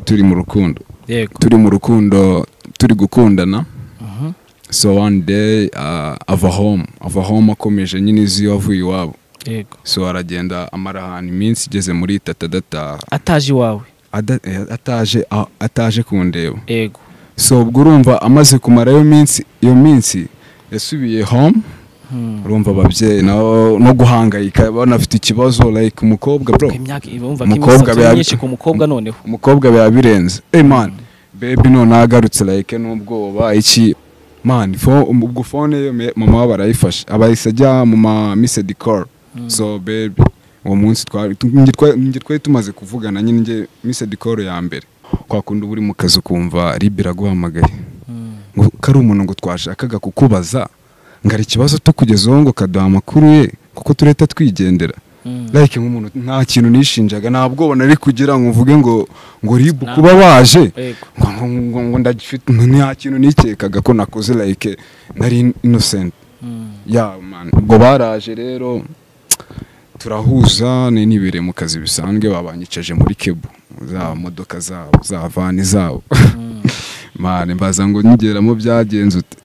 turi mu rukundo yego turi mu rukundo turi gukundana so one day uh, ava home ava home akomeje nyine uzi iyo avuye iwabo yego so aragenda amara ahantu iminsi igeze muri itatu adataha ataje iwawe Ada- eh, ataje a- ataje kundeba yego so ubwo urumva amaze kumara iyo minsi iyo minsi yasubiye home Hmm. urumva ababyeyi nabo no guhangayika banafite ikibazo like umukobwa bro imyaka bumva ko Umukobwa imisatsi biba- myinshi ku mukobwa noneho umukobwa biba birenze hey man baby none agarutse like n'ubwoba iki man fo- ubwo phone ye me- mama we barayifashe abahise ajya mu ma missed call so baby uwo munsi twari tu- njye twa- njye twari tumaze kuvugana nyine njye missed call ya mbere kwa kundi uba uri mu kazi ukumva rib iraguhamagaye ngo kari umuntu ngo twashakaga kukubaza ngo hari ikibazo tukugezeho ngo kaduha amakuru ye kuko tureta twigendera Hmm. like nk'umuntu nta kintu nishinjaga nta bwoba nari kugira ngo mvuge ngo ngo ribu kuba waje yego ngo ngo ngo ngo ndagifite nta kintu nikekaga ko nakoze like nari innocent Hmm. ya man ubwo baraje rero turahuza ni nibereye mu kazi bisanzwe babanyicaje muri kebu za modoka zabo za vani zabo mane mbaza ngo nyigeramo byagenze ute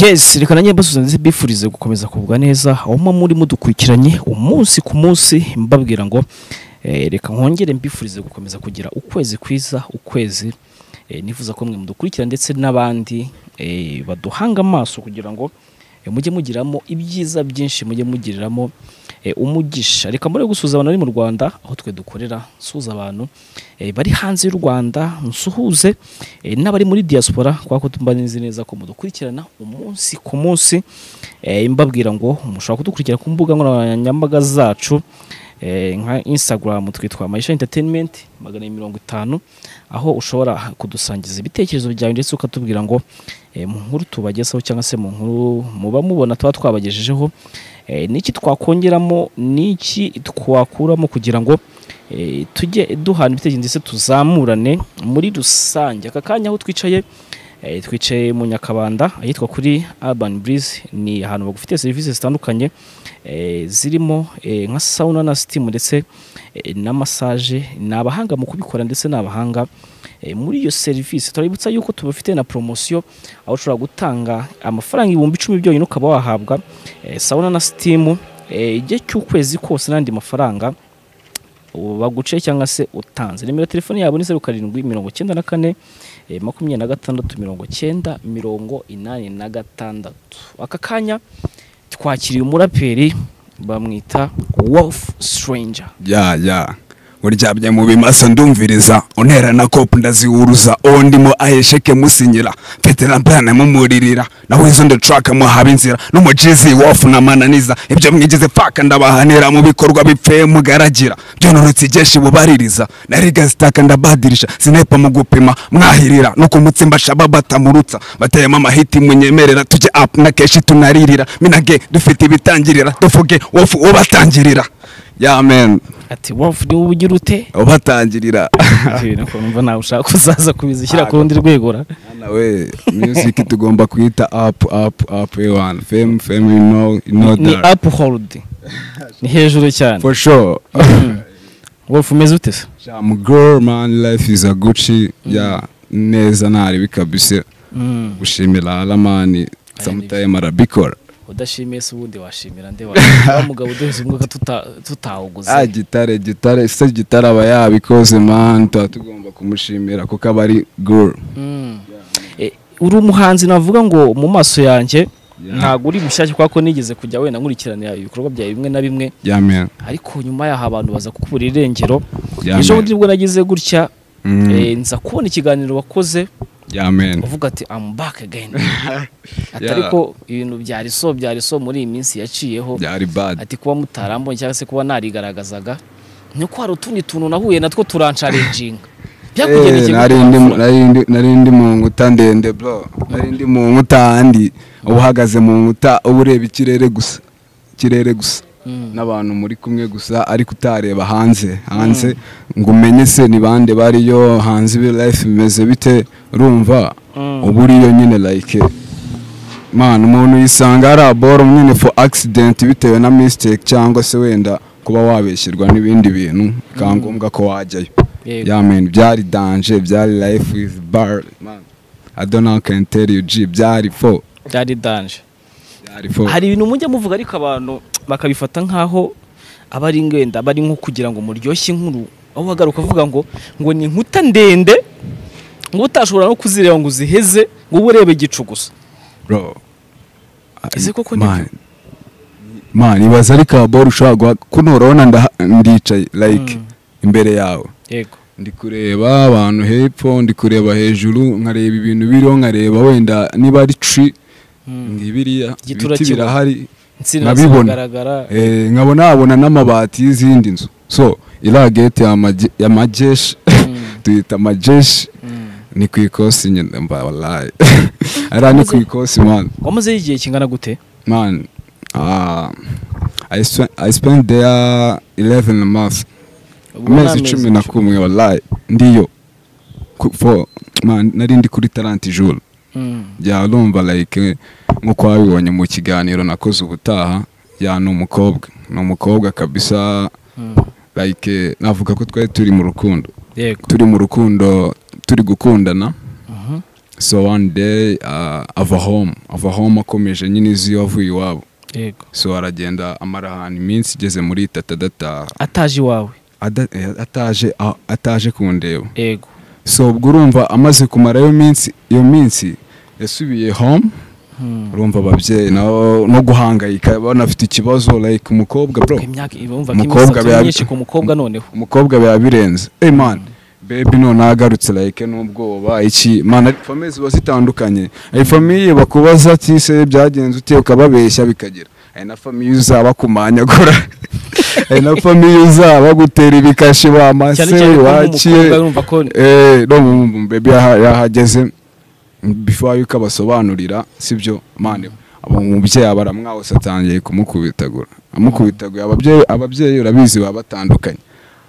yes reka nanjye mbasubiza ndetse mbifurize gukomeza kugubwa neza aho muba muri mudukurikiranye umunsi ku munsi mbabwira ngo eh, reka nkongere mbifurize gukomeza kugira ukwezi kwiza ukwezi eh, nifuza ko mwe mudukurikira ndetse n'abandi eh, baduhanga amaso kugira ngo eh, mujye mugiramo ibyiza byinshi mujye mugiriramo eh, umugisha reka muri gusuhuza abantu bari mu rwanda aho twe dukorera nsuhuza abantu eh, bari hanze y'u rwanda nsuhuze eh, n'abari muri diaspora kubera ko tumba nzi neza ko mudukurikirana umunsi ku munsi eh, mbabwira ngo mushobora kudukurikira ku mbuga nkoranyambaga zacu eh, nka instagram twitwa mayisha entertainment magana abiri mirongo itanu aho ushobora kudusangiza ibitekerezo byawe ndetse ukatubwira ngo eh, mu nkuru tubagezaho cyangwa se mu nkuru muba mubona tuba twabagejejeho eh, niki twakongeramo niki twakuramo kugira ngo eh, tujye duhana ibitekerezo ndetse tuzamurane muri rusange aka kanya aho twicaye eh, twicaye mu nyakabanda ahitwa kuri urban breeze ni ahantu bagufitiye serivisi zitandukanye eh, zirimo eh, nka sauna na steam ndetse eh, na massage ni abahanga mu kubikora ndetse ni abahanga eh, muri iyo serivisi turabibutsa yuko tubafite na promosiyo aho ushobora gutanga amafaranga ibihumbi icumi byonyine ukaba wahabwa eh, sauna na steam eh, igihe cy'ukwezi kose n'andi mafaranga ubu baguciye cyangwa se utanze nimero ya telefone yabo ni zeru karindwi mirongo icyenda na kane eh, makumyabiri na gatandatu mirongo icyenda mirongo inani na gatandatu aka kanya twakiriye umuraperi bamwita wolf stranger ya ya uryamye mu bimasa ndumviriza untera na kopu ndaziwuruza uwo ndimo ahesheke musinyira mfite na plana mumuririra naho izo ndetraka muhaba inzira n'umujizi wofu namananiza ibyo mwigize paka ndabahanira mu bikorwa bipfeye mugaragira byonorotse igeshi bubaririza nariga zitaka ndabadirisha sinepa mu gupima mwahirira nuko umutsimba shababa atamurutsa bateyemo amahiti munyemerera tujye apu na keshi tunaririra minage dufite ibitangirira dufuge wofu ubatangirira ya men ati wolf ni wowe ugira ute ubatangirira nako numva nawe ushaka kuzaza kubizishyira ku rundi rwego ra nawe music tugomba kuyita up up up ewan fame fame you know you know ni that apu holudi ni hejuru cyane for sure wolf umeze ute se jam girl man life is a gucci yeah neza ntaribi kabisa Mm. gushimira alamani sometime arabikora udashimiye se ubundi washimira nde wa mugabo uduheze umwuka tuta- tutawuguze ah gitare gitare se gitare aba yabikoze man tuba tugomba kumushimira kuko aba ari girl Mm. Eh, uri umuhanzi navuga ngo mu maso yanjye Yeah. ntabwo uri mushyashya kubera ko nigeze kujya wenda nkurikiranira ibikorwa byawe bimwe na bimwe yeah man ariko nyuma y'aho abantu baza kukubura irengero Yeah, ejo man. bundi nibwo nagize gutya Eh, nza kubona ikiganiro wakoze amen uvuga ati I'm back again ati ariko ibintu byari so byari so muri iyi minsi yaciyeho byari bad ati kuba mutarambonye cyangwa se kuba narigaragazaga nuko hari utundi tuntu nahuye natwo turansharenjinga byakugendekeye Eh, gute nari ndi mu- wabikora? nari ndi- nari ndi mu nkuta ndende bro nari ndi mu nkuta handi uba uhagaze mu nkuta uba ureba ikirere gusa ikirere gusa Mm. n'abantu muri kumwe gusa ariko utareba hanze hanze ngo umenye se ni bande bariyo hanze ibi life bimeze bite urumva Mm. uba uriyo nyine like man umuntu yisanga ari aboro nyine for accident bitewe na mistake cyangwa se wenda kuba wabeshyirwa n'ibindi bintu bikaba ngombwa ko wajyayo Yego. yeah man byari danger byari life is bar man i don't know how I can tell you g byari fo byari danje byari fo hari ibintu mujya muvuga ariko abantu bakabifata nk'aho aba ari ngenda aba ari nko kugira ngo muryoshye inkuru aho uhagaruka uvuga ngo ngo ni inkuta ndende ngo utashobora no kuzireba ngo uziheze ngo ube ureba igicu gusa bro Ese koko ni man man ibaza ariko aboro ushobora guha kuno urabona ndaha- ndicaye like imbere yawe yego ndi kureba abantu hepfo ndi kureba hejuru nkareba ibintu biriho nkareba wenda niba ari tri ngibiriya ibiti Igiturakibo. birahari insina Nkabibona. ziragaragara Eh, nkabona habona n'amabati y'izindi nzu so iriya gate ya maje- ya majeshi tuyita majeshi Mm. ni ku ikosi nyine mba wallahi ariya ni ku ikosi man wamazeho igihe kingana gute man ah, I, spent, I spent there 11 months Ubu ni amezi cumi na kumwe wallahi ndiyo Ku- for man nari ndi kuri talent jour Mm. yarumva like nk'uko wabibonye mu kiganiro nakoze ubutaha ya ni umukobwa ni umukobwa kabisa Mm. like navuga ko twari turi mu rukundo yego turi mu rukundo turi gukundana Mhm. so one day uh, ava home ava home akomeje nyine izi iyo avuye iwabo yego so aragenda amara ahantu iminsi igeze muri itatu adataha ataje iwawe Ada- eh, ataje a- ataje kundeba yego so ubwo urumva amaze kumara iyo minsi iyo minsi yasubiye home Mm. urumva ababyeyi nabo no guhangayika banafite ikibazo like umukobwa bro imyaka bumva ko Umukobwa imisatsi biba- myinshi ku mukobwa noneho umukobwa biba birenze hey man baby none agarutse like n'ubwoba iki man ari famille ziba zitandukanye hari famille bakubaza ati se byagenze ute ukababeshya bikagera hari na famille uzaba kumanyagura hari na famille uzaba gutera ibikashi cyane bamase cyane ko wakiye nk'umukobwa yumva ko eh no mu- mu- baby yaha- yahageze before yuko abasobanurira sibyo mane abo umubyeyi aba aramwahose atangiye kumukubitagura amukubitagura ababyeyi ababyeyi urabizi baba batandukanye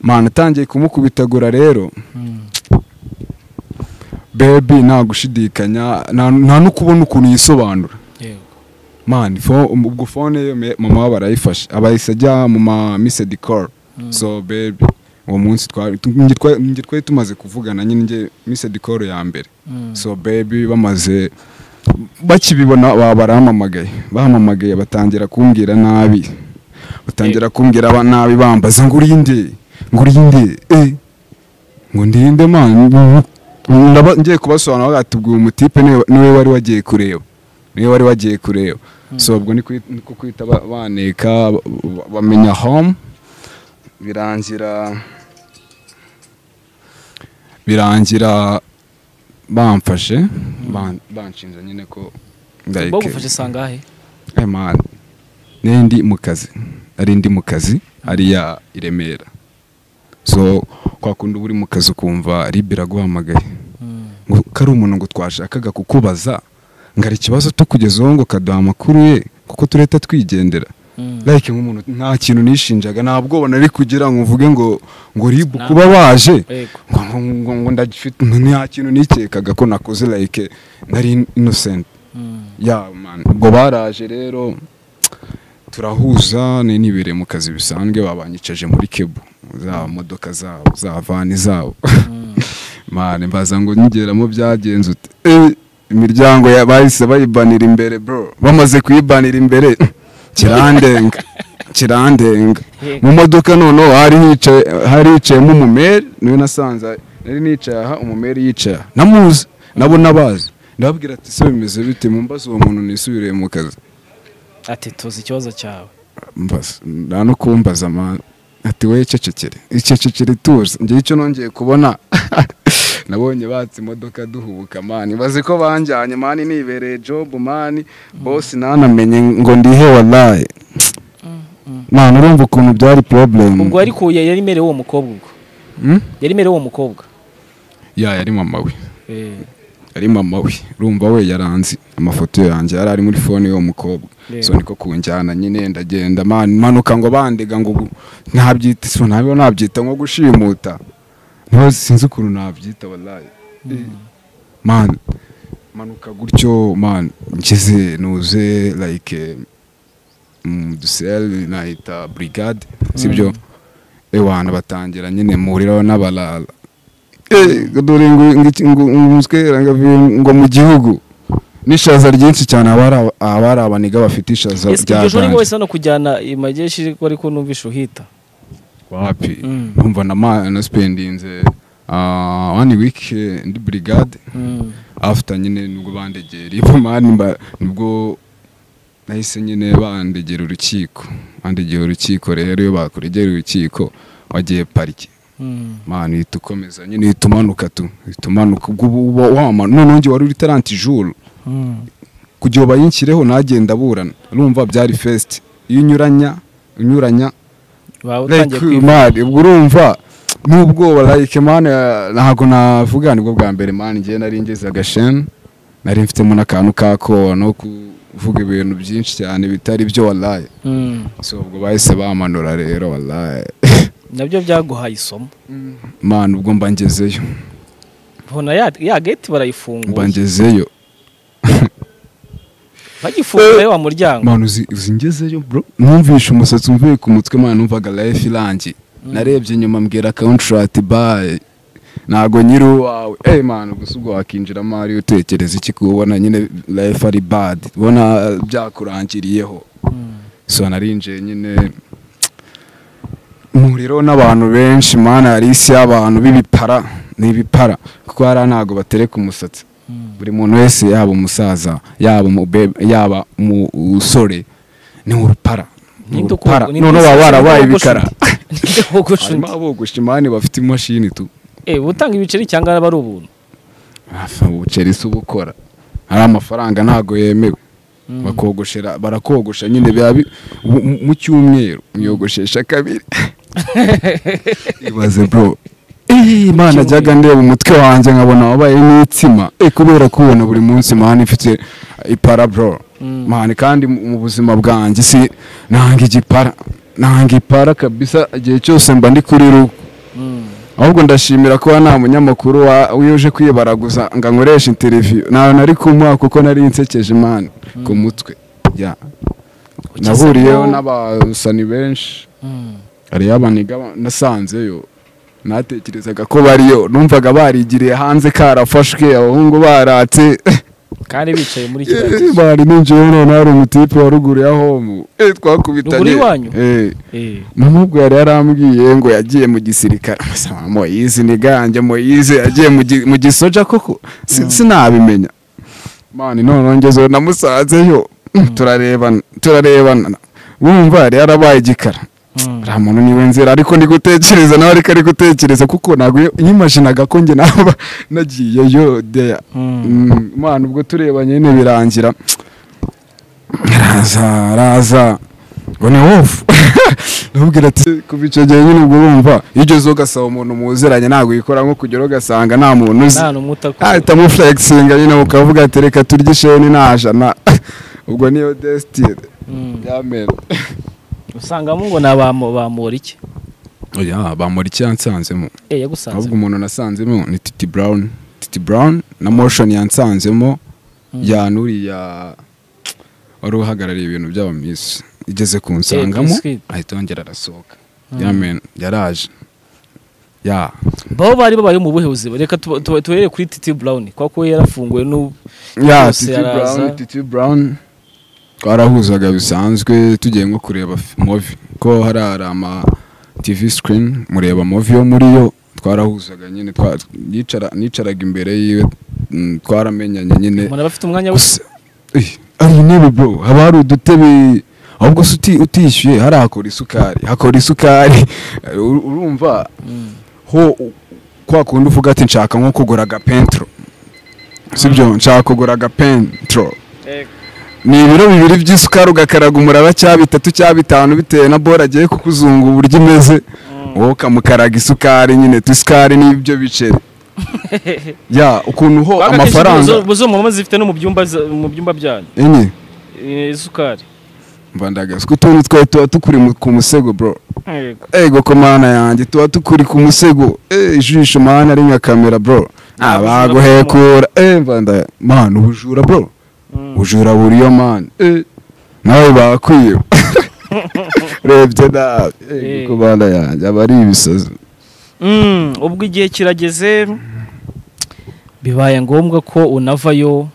mane atangiye kumukubitagura rero baby nta gushidikanya nta nta no kubona ukuntu yisobanura yego mani fo ubwo fone ye me- mama we barayifashe aba yahise ajya mu ma misedi call so baby uwo munsi twari tu- njye twa- njye twari tumaze kuvugana nyine njye misedi call ya mbere Mm. so baby bamaze bakibibona ba- barampamagaye bampamagaye batangira kumbwira nabi batangira kumbwira ba- nabi bambaza ngo urinde ngo urinde eh ngo ndinde mani ndaba ngiye kubasobanura bagatubwira umutipe niwe niwe wari wagiye kureba niwe wari wagiye kureba so ubwo ni kwi- niko kwita ba- baneka ba- ba- bamenya home birangira birangira bamfashe ban- banshinja nyine ko like- bagufashe sangahe Eh, man, nari ndi mu kazi nari ndi mu kazi hariya i Remera so kwa kundi uba uri mu kazi ukumva ribe iraguhamagaye ngo kari umuntu ngo twashakaga kukubaza ngo hari ikibazo cyo kugeza uwo ngo kaduha amakuru ye kuko tureta twigendera like nk'umuntu nta kintu nishinjaga nta bwoba nari kugira ngo mvuge ngo ngo ribu Nta- kuba waje yego ngo- ngo- ngo- ngo ndagifite nta kintu nikekaga ko nakoze like nari innocent Mm. ya man ubwo baraje rero turahuza ni nibere mu kazi bisanzwe babanyicaje muri kebu za modoka zabo za vani zabo man mbaza ngo nyigeramo byagenze ute Eh, imiryango ya- bahise bayibanira imbere bro bamaze kuyibanira imbere kirandenga kirandenga mu modoka noneho hari hicaye hari hicayemo umumeri niwe nasanze nari nicaye aha umumeri yicaye aha. namuzi nabo nabazi ndababwira ati se bimeze bite mumbaza uwo muntu nisubiriye mu kazi ati tuzi ikibazo cyawe mbaza nta no kumbaza man ati we cecekere icecekere tuzi njye icyo nongeye kubona nabonye batse imodoka duhubuka mani bazi ko banjyanye mani nibereye jobu mani bose nanamenye ngo ndihe waraye nta urumva ukuntu byari porobulemu ubwo ariko yari imereye uwo mukobwa ubwo yari imereye uwo mukobwa ya yari mama we Eh, yari mama we urumva we yaranzi amafoto yanjye yari ari muri fone y'uwo mukobwa Yego. so niko kunjyana nyine ndagenda man manuka ngo bandega ngo gu- ntabyita so ntabwo nabyita nko gushimuta ntabwo sinzi ukuntu nabyita wallahi man manuka gutyo man ngeze nuze like dusel nahita brigade sibyo ewana batangira nyine muhuriraho n'abalala Eh, dore ngo ngo- ngo- ngo umuswera ngo avuye ngo mu gihugu n'ishaza ryinshi cyane abari abari abaniga bafite ishaza ese rya iryo joro ganje. wese hano kujyana i mageshi ko ariko numvishe uhita wapi Mm. numva na ma- naspendinze ah, one week eh, ndi brigade Mm. after nyine nubwo bandegera ipo mani mba- nubwo nahise nyine bandegera urukiko bandegera urukiko rero iyo bakuregera urukiko wagiye parike Mm. mani uhita ukomeza nyine uhita umanuka tu uhita umanuka ubwo uba wamanuka noneho njye wari uri taranti juru Mm. kugira ngo bayinshyireho ntagenda aburana urumva byari fesiti iyo unyuranya unyuranya Waba utangiye like kwibuka mani ubwo urumva n'ubwoba like mani ntabwo navuga nibwo bwa mbere mani ngewe nari ngeze agasheni nari mfitemo n'akantu k'akoba no kuvuga ibintu byinshi cyane bitari byo waraye Mm. so ubwo bahise bamanura rero waraye nabyo byaguhaye isomo mani ubwo mba ngezeyo mbona ya ya gate mba barayifunguye ngezeyo bagifunguye wa muryango mani uzi uzi ngezeyo bro numvishe umusatsi umvuye ku mutwe mani numvaga life irangiye narebye inyuma mbwira contract baye ntago nyiri uwawe eh mani gusa ubwo wakinjiramo ari utekereza iki kubona nyine life ari bad ubona byakurangiriyeho Mm. so narinjiye nyine umuriro n'abantu benshi mana hari isi y'abantu b'ibipara ni ibipara kuko hariya ntago batereka umusatsi Mm. buri muntu wese yaba umusaza yaba umube yaba umusore ni urupara ni Ninde urupara uko- ninde noneho usa- baba barabaye ninde ibikara wogosha undi? Ninde wogosha harimo undi? abogosha imani bafite imashini tu Eh, utanga ibiceri cyangwa aba ari ubuntu Hafi ubuceri si ubukora hari amafaranga ntago yemewe bakogoshera barakogosha nyine biba bi- mu- mu- mu cyumweru uyogoshesha kabiri ibaze bro Eh, imana ajyaga ndeba umutwe wanjye nkabona wabaye n'itsima Eh, kubera kubona buri munsi mani ifite ipara bro mani kandi mu mu buzima bwanjye si nanga igipara nanga ipara kabisa igihe cyose mba ndi kuri rugo Mm. ahubwo ndashimira kuba nta munyamakuru wa- wuje kwibaraguza ngo ankoreshe interiviyu ntawe nari kumuha kuko nari nsekeje imana ku mutwe ya nahuriyeho n'abasani benshi Mm. hariyo abaniga ba- nasanzeyo natekerezaga ko bariyo numvaga barigiriye hanze karafashwe abahungu baratse kandi bicaye muri kiriya gihe Eh, bari ninjiyeho none hari umutipe wa ruguru ya homu Eh, twakubitanye Ruguru y'iwanyu? Eh. Eh. mama ubwo yari yarambwiye ngo yagiye mu gisirikare Mbese mama moyize ni ganjye moyize yagiye mu gi- mu gisoja koko Si- sinabimenya mani noneho ngezeho namusanzeyo turarebana turarebana wumva yari yarabaye igikara Mm. nta muntu niwe nzira ariko ndi gutekereza nawe ariko ari gutekereza kuko ntabwo iyo- yimajinaga ko njye naba nagiyeyo deya Mm. Mm, mwana ubwo turebanye nyine birangira araza araza ngo ni wofu nubwira ati kuva icyo gihe nyine ubwo urumva iyo ugeze ugasaba umuntu muziranye ntabwo yikora nko kugera ugasanga nta muntu uzi nta n'umwe utakora ahita amufuregisinga nyine ukavuga ati reka turye isheni nta jana ubwo niyo desitire Mm. yamera usangamo ngo ni abamo bamura iki oya bamura icyansanzemo eh yagusanze ahubwo umuntu nasanzemo ni titi burawuni titi burawuni na moshoni yansanzemo yanuriya wari uhagarariye ibintu by'aba misi igeze ku nsangamo Biscuit. ahita yongera arasohoka yamen yaraje ya baba bari babaye mu buhe buzima reka tuba- tuba- tuhere kuri titi brown kuko we yarafunguwe n'ubu ya Yose titi araza. burawuni titi burawuni twarahuzaga bisanzwe tugiye nko kureba f- movi ko hari hari ama tivi sikirini mureba movi yo muri yo twarahuzaga nyine twa- yicara- nicaraga imbere yiwe mm, twaramenyanye nyine umuntu aba afite umwanya wose gusa Ey, ari intebe bro haba hari udutebe ahubwo se uti- utishyuye hariya hakora isukari hakora isukari Eh, ur- urumva ho u- kwa kundi uvuga ati nshaka nko kugura agapentro sibyo nshaka kugura agapentro ni ibiro bibiri by'isukari ugakaraga umuraba cya bitatu cya bitanu bitewe na bora agiye kukuzunga uburyo imeze wowe ukamukaraga isukari nyine tu isukari n'ibyo biceri ya ukuntu ho amafaranga buzuma muzifite no mu byumba za- mu byumba byanyu enye Eh, isukari mbandagaza ko utuntu twawe tuba tukuri mu- ku musego bro ego ko mana yanjye tuba tukuri ku musego Eh, ijisho mana ari nka kamera bro Ah, abaguhekura Eh, mbanda mana ubujura bro ubujura buriyo mana Eh, nawe bakwiba urebye nabi Eh. ego ko mana yanjye aba ari ibisazi Mm, ubwo igihe kirageze bibaye ngombwa ko unavayo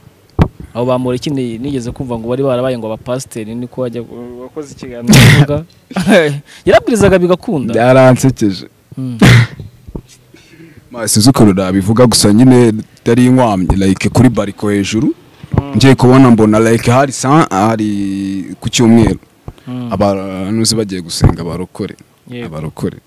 abo bamureke ni- nigeze kumva ngo bari barabaye ngo abapasiteri niko wajya wakoze ikiganiro uvuga yarabwirizaga bigakunda byaransekeje Mm. sinzi ukuntu nabivuga gusa nyine itari inkwamye like kuri bariko hejuru ngiye kubona mbona like hari sa hari ku cyumweru Mm. abantu bagiye gusenga barokore Yego. abarokore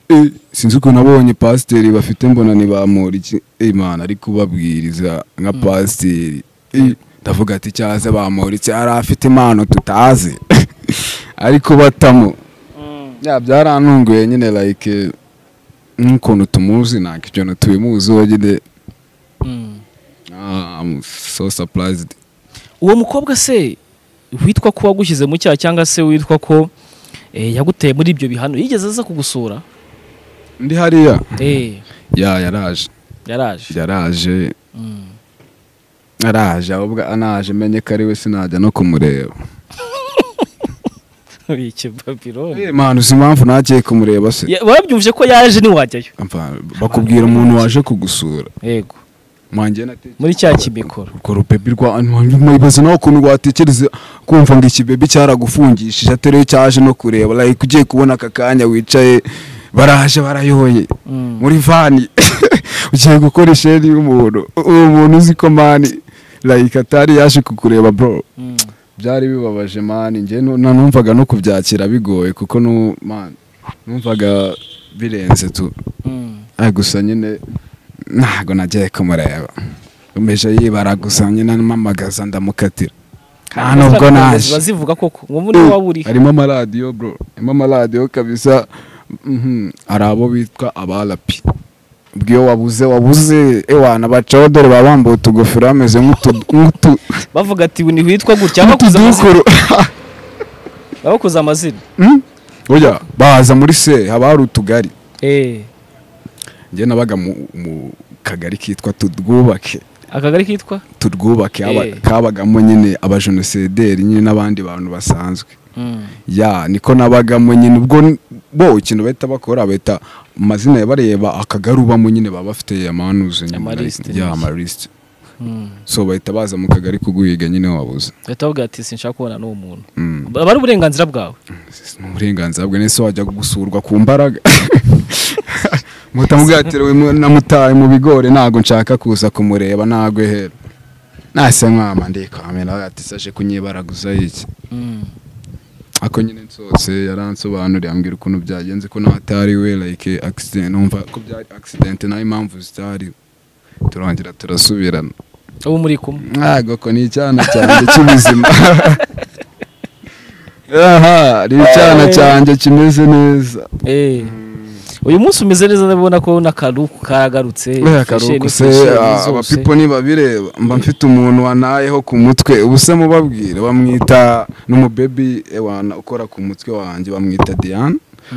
Eh, sinzi ukuntu nabonye pasiteri bafite mbona ntibamura iki imana ari kubabwiriza nka pasiteri Eh, ndavuga ati cyaze bamuritse ari afite impano tutazi ariko batamo Mm. ya byarantunguye nyine like nk'ukuntu tumuzi ntabwo ibyo tubimuzi uwo nyine Mm. ah, I'm so surprised uwo mukobwa se witwa ko wagushyize mu cyaha cyangwa se witwa ko eh, yaguteye muri ibyo bihano yigeze aza kugusura ndi hariya eh ya yaraje yaraje yaraje Mm. araje ahubwo anaje menye ko ari we sinajya no kumureba iki babironi Eh, man uzi impamvu ntagiye kumureba se Ya- wabyumvise ko yaje ntiwajyayo Apana, bakubwira umuntu waje kugusura yego mwanjye natekereje muri cya kimikoro urwo rupepi rwa mwibaza nawe ukuntu rwatekereza kumva ngo iki bebi cyaragufungishije atariwe cyaje no kureba like ugiye kubona aka kanya wicaye baraje barayoye Mm. muri vani ugiye gukora isheni y'umuntu uwo muntu uzi ko mani like atari yaje kukureba bro Mm. byari bibabaje mani njye nu- na- numvaga no kubyakira bigoye kuko nu man numvaga birenze tu Mm. Ah, gusa nyine ntago nagiye kumureba umeje yibara gusa nyine mpamagaza ndamukatira nta Kandi nubwo ziriya naje ziba zivuga koko ngo muri waba uri harimo amaradiyo bro harimo amaradiyo kabisa mhm, hari abo bitwa abarapi ubwo iyo wabuze wabuze ewana bacaho dore baba bambaye utugofero bameze nk'utu- nk'utu- bavuga ati ni witwa gutya bakuze amazina nk'utudukuru bakuze amazina Hmm? oya baza muri se haba hari utugari eh njye nabaga mu, mu kagari kitwa turwubake akagari kitwa turwubake haba- Eh. kabagamo nyine abajenosederi nyine n'abandi bantu basanzwe Mm. ya niko nabagamo nyine ubwo n- bo ikintu bahita bakora bahita amazina yabareba akagari ubamo nyine baba bafite amanuze Amaliste ya nyine. amarisite Mm. so bahita baza mu kagari kuguhiga nyine wabuze Uhita bavuga ati sinshaka kubona n'uwo muntu Mm. aba ari uburenganzira bwawe ni uburenganzira bwe nese wajya gusurwa ku mbaraga mutamubwatiriwe namutaye mu bigori ntabwo nshaka kuza kumureba ntabwo hera nase mwama ndikwamira ati saje kunyibaraguza iki Mm. ako nyine nsose yaransobanuriye ambwira ukuntu byagenze ko natari we like accident numva ko byari accident nayo impamvu zitari turongera turasubirana ubu muri kumwe ntabwo ko ni icyana cyanjye cy'ubuzima aha ni icyana cyanjye kimeze neza Eh. uyu munsi umeze neza ndabona ko n'akaruku karagarutse Buriya karuku se ah, abapipo ntibabireba mba mfite umuntu wanayeho ku mutwe ubu se mubabwire bamwita n'umubebi ewana ukora ku mutwe wanjye bamwita diane